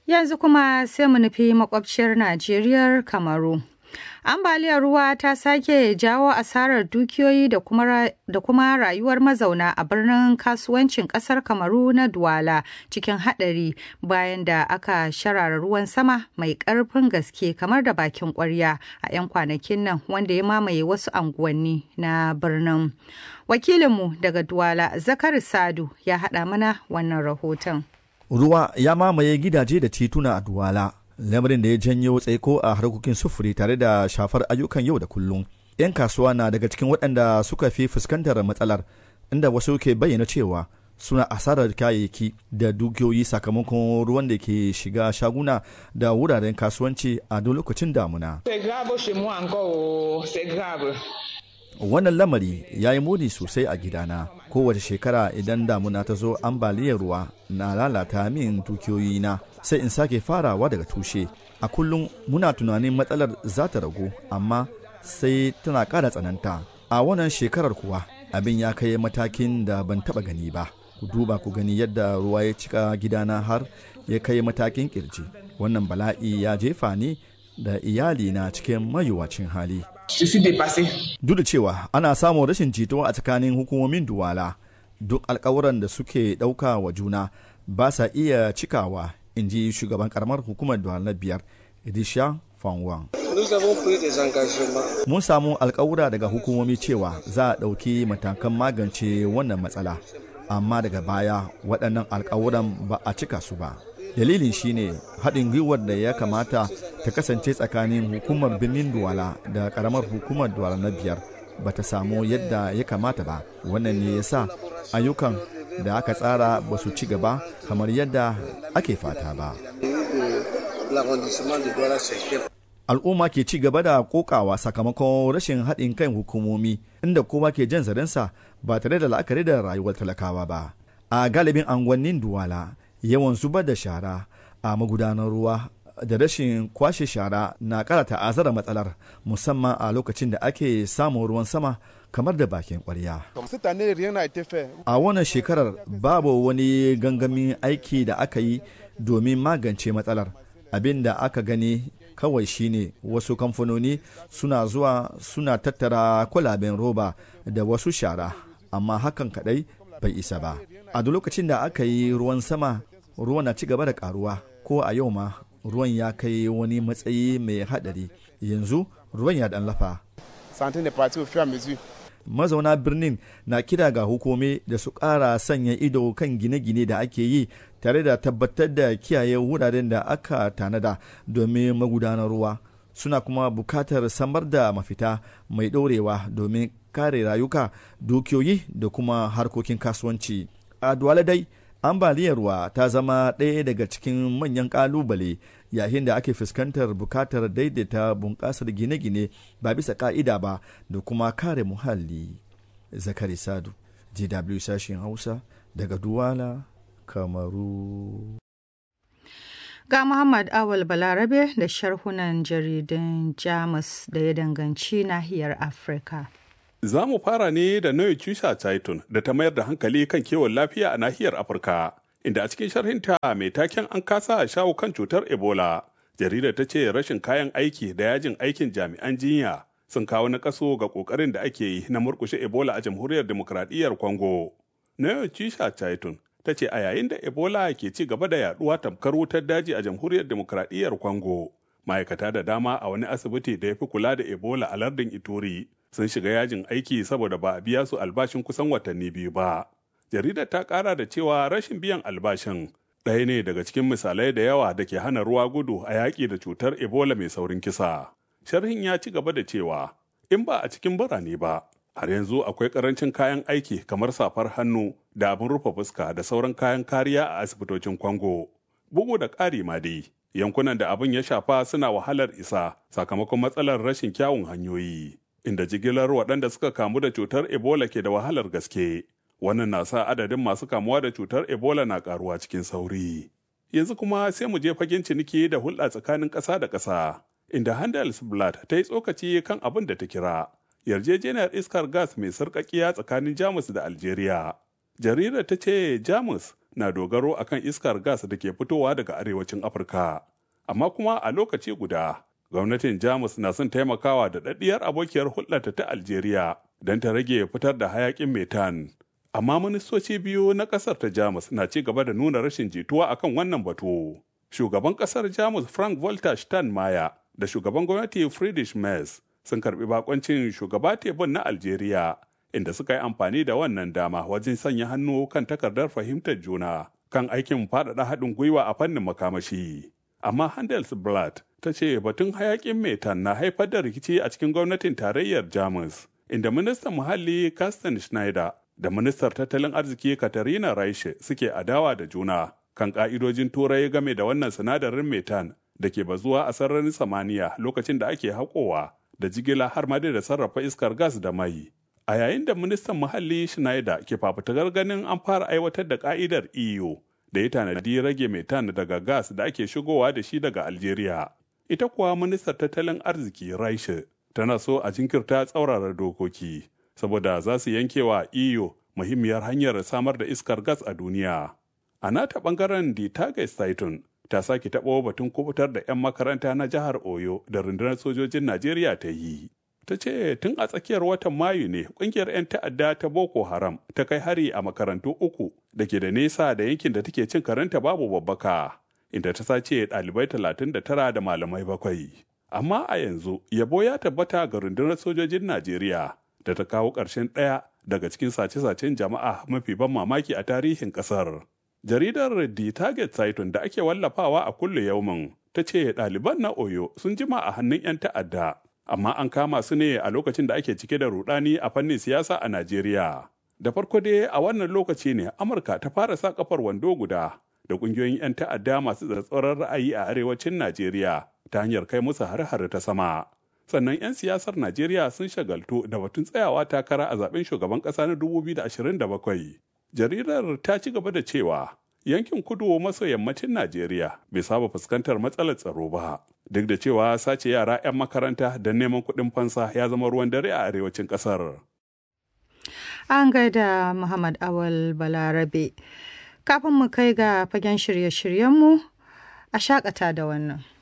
Yanzu kuma sai mu nufi makwabciyar Najeriya Kamaru. Ambaliyar ruwa ta sake jawo asarar dukiyoyi da kuma, da kuma rayuwar mazauna a birnin kasuwancin kasar Kamaru na Duwala cikin haɗari bayan da aka sharara ruwan sama mai ƙarfin gaske kamar da bakin ƙwarya a 'yan kwanakin nan wanda ya mamaye wasu anguwanni na birnin. Wakilinmu daga Duwala Zakari Sadu ya haɗa mana wannan rahoton. Ruwa ya mamaye gidaje da tituna a Duwala. lamarin da ya janyo tsaiko a harkokin sufuri tare da shafar ayyukan yau da kullum. 'Yan kasuwa na daga cikin waɗanda suka fi fuskantar matsalar, inda wasu ke bayyana cewa suna asarar kayayyaki da dukiyoyi sakamakon ruwan da ke shiga shaguna da wuraren kasuwanci a duk lokacin damuna. Wannan lamari ya yi muni sosai a gidana. Kowace shekara idan damuna ta zo ambaliyar ruwa na lalata min dukiyoyina sai in sake farawa daga tushe. A kullum muna tunanin matsalar za ta ragu amma sai tana ƙara tsananta. A wannan shekarar kuwa abin ya kai matakin da ban taɓa gani ba. Ku duba ku gani yadda ruwa ya cika gidana har ya kai matakin kirji. Wannan bala'i ya jefa ni da iyalina cikin mayuwacin hali. Duk da cewa ana samun rashin jituwa a tsakanin hukumomin Duwala, duk alkawuran da suke ɗauka wa juna ba sa iya cikawa, in ji shugaban karamar hukumar Duwala na biyar, Idisha Fanwan. Mun samu alkawura daga hukumomi cewa za a ɗauki matakan magance wannan matsala, amma daga baya waɗannan alkawuran ba a cika su ba. dalilin shine haɗin gwiwar da ya kamata ta kasance tsakanin hukumar birnin duwala da ƙaramar hukumar duwala na biyar ba ta samu yadda ya kamata ba wannan ne ya sa ayyukan da aka tsara ba su ci gaba kamar yadda ake fata ba al'umma ke ci gaba da kokawa sakamakon rashin haɗin kan hukumomi inda kowa ke jan zarensa ba tare da la'akari da rayuwar talakawa ba a galibin angonnin duwala yawan zubar da shara a magudanar ruwa da rashin kwashe shara na kara ta'azzara matsalar musamman a lokacin da ake samun ruwan sama kamar da bakin kwarya. A wannan shekarar babu wani gangamin aiki da aka yi domin magance matsalar abin da aka gani kawai shine wasu kamfanoni suna zuwa suna tattara kwalaben roba da wasu shara amma hakan kadai bai isa ba. A duk lokacin da aka yi ruwan sama ruwan na ci gaba da karuwa ko a yau ma ruwan ya kai wani matsayi mai haɗari yanzu ruwan ya dan lafa. Mazauna birnin na kira ga hukumi da su ƙara sanya ido kan gine-gine da ake yi tare da tabbatar da kiyaye wuraren da aka tanada domin magudanar ruwa. Suna kuma bukatar samar da mafita mai ɗorewa domin kare rayuka, dukiyoyi da kuma harkokin kasuwanci. A Duwala dai, ambaliyar ruwa ta zama ɗaya daga cikin manyan ƙalubale yayin da ake fuskantar bukatar daidaita bunƙasar gine-gine ba bisa ƙa'ida ba da kuma kare muhalli zakari sadu dw sashen hausa daga duwala kamaru ga muhammad awal balarabe da sharhunan jaridan jamus da ya danganci nahiyar afirka Za mu fara ne da Noye Chisha Titan da ta mayar da hankali kan kiwon lafiya a nahiyar Afirka, inda a cikin sharhinta mai taken an kasa a shawo kan cutar Ebola. Jaridar ta ce rashin kayan aiki da yajin aikin jami'an jinya sun kawo na kaso ga kokarin da ake yi na murkushe Ebola a jamhuriyar demokradiyyar Congo. Noye Chisha Titan ta ce a yayin da Ebola ke ci gaba da yaduwa tamkar wutar daji a jamhuriyar demokradiyyar Congo. Ma'aikata da dama a wani asibiti da ya fi kula da Ebola a lardin Ituri sun shiga yajin aiki saboda ba a biya su albashin kusan watanni biyu ba. Jaridar ta kara da cewa rashin biyan albashin ɗaya ne daga cikin misalai da yawa da ke hana ruwa gudu a yaƙi da cutar Ebola mai saurin kisa. Sharhin ya ci gaba da cewa in ba a cikin birane ba, har yanzu akwai ƙarancin kayan aiki kamar safar hannu da abin rufe fuska da sauran kayan kariya a asibitocin Kwango. Bugu da ƙari ma dai, yankunan da abin ya shafa suna wahalar isa sakamakon matsalar rashin kyawun hanyoyi. inda jigilar waɗanda suka kamu da cutar Ebola ke da wahalar gaske. Wannan na sa adadin masu kamuwa da cutar Ebola na ƙaruwa cikin sauri. Yanzu kuma sai mu je fagen ciniki da hulɗa tsakanin ƙasa da ƙasa, inda Handelsblatt ta yi tsokaci kan abin da ta kira yarjejeniyar iskar gas mai sarƙaƙiya tsakanin Jamus da Algeria. Jaridar ta ce Jamus na dogaro akan iskar gas da ke fitowa daga arewacin Afirka. Amma kuma a lokaci guda, gwamnatin Jamus na son taimakawa da daɗiyar abokiyar hulɗarta ta Algeria don ta rage fitar da hayaƙin metan. Amma ministoci biyu na ƙasar ta Jamus na ci gaba da nuna rashin jituwa akan wannan batu. Shugaban ƙasar Jamus Frank Walter Steinmeier da shugaban gwamnati Friedrich Merz sun karbi bakoncin shugaba tebun na Algeria inda suka yi amfani da wannan dama wajen sanya hannu kan takardar fahimtar juna kan aikin faɗaɗa haɗin gwiwa a fannin makamashi. Amma Handelsblatt ta ce batun hayaƙin metan na haifar da rikici a cikin gwamnatin tarayyar Jamus, inda ministan muhalli Carsten Schneider da ministar tattalin arziki Katarina Reich suke adawa da juna kan ƙa'idojin turai game da wannan sinadarin metan da ke bazuwa a sararin samaniya lokacin da ake haƙowa da jigila har ma da sarrafa iskar gas da mai. A yayin da ministan muhalli Schneider ke fafutukar ganin an fara aiwatar da ka'idar EU da ya tanadi rage metan daga gas da ake shigowa da shi daga Algeria. Ita kuwa ministar tattalin arziki Raishe tana so a jinkirta tsaurara dokoki saboda za su yanke wa EU muhimmiyar hanyar samar da iskar gas a duniya. A nata bangaren di Titan ta sake taɓo batun kubutar da 'yan makaranta na jihar Oyo da rundunar sojojin Najeriya ta yi. Ta ce tun a tsakiyar watan Mayu ne ƙungiyar 'yan ta'adda ta Boko Haram ta kai hari a makarantu uku da ke da nesa da yankin da take cin karanta babu babbaka, inda ta sace ɗalibai talatin da tara da malamai bakwai. Amma a yanzu yabo ya tabbata ga rundunar sojojin Najeriya da ta kawo ƙarshen ɗaya daga cikin sace-sacen jama'a mafi ban mamaki a tarihin ƙasar. jaridar The Target Titan da ake wallafawa a kulle yaumin ta ce ɗaliban na Oyo sun jima a hannun 'yan ta'adda, amma an kama su ne a lokacin da ake cike da rudani a fannin siyasa a Najeriya. Da farko dai a wannan lokaci ne Amurka ta fara sa kafar wando guda da ƙungiyoyin 'yan ta'adda masu tsatsauran ra'ayi a arewacin Najeriya ta hanyar kai musu har-har ta sama. Sannan 'yan siyasar Najeriya sun shagaltu da batun tsayawa takara a zaben shugaban ƙasa na 2027. jaridar ta ci gaba da cewa yankin kudu maso yammacin najeriya bai saba fuskantar matsalar tsaro ba duk da cewa sace yara 'yan makaranta don neman kuɗin fansa ya zama ruwan dare a arewacin ƙasar an gaida muhammad awal balarabe kafin mu kai ga fagen shirye-shiryenmu a shakata da wannan